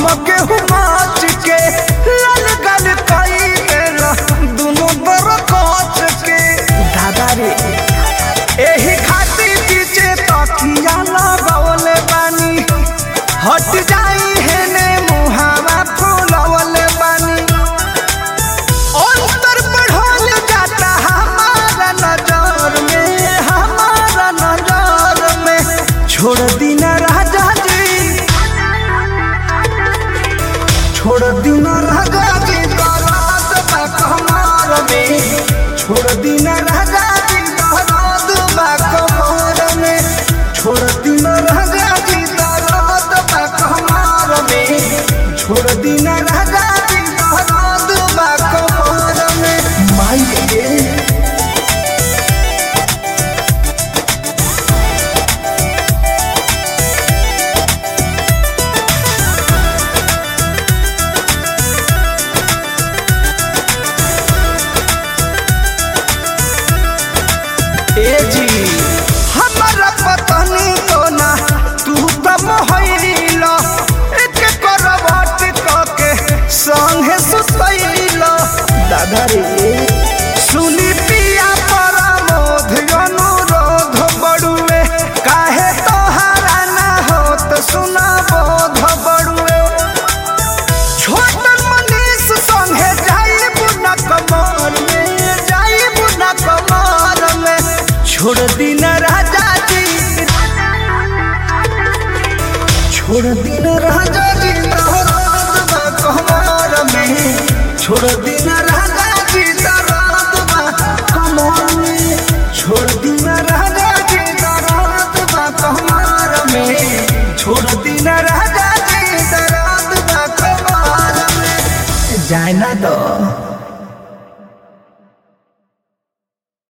गेहूं माच के लाल गल कई देला दुनो दर कोच के दादा रे एही खातिर पीछे तकिया लगावले बानी हट जाई हेने मुहावा फुलवले बानी अंतर बढ़ल जाता हमारा नजर में हमारा नजर में छोड़ दीना राजा जी छोड़ दीना राजा जी दराद बा कमर में छोड़ दीना राजा जी दराद बा कमर में छोड़ दीना राजा जी दराद बा कमर में छोड़ दीना राजा जी दराद बा कमर में माई गे ए जी हमरा पतनी को ना तू कम होइला एक करवट के संगे सुतैला दादा रे सुनी पिया परमोध अनुरोध बड़ुए काहे तोहारा ना होत सुना बोध बड़ुए छोटन मनीष संगे जाइब न कमर में जाइब न कमर में छोड़ दीना राजा जी छोड़ दीना राजा जी दर्द बा कमर में छोड़ दीना राजा जी दर्द बा कमर में छोड़ दीना राजा जी दर्द बा कमर में छोड़ दीना राजा जी दर्द बा कमर में जाए ना दो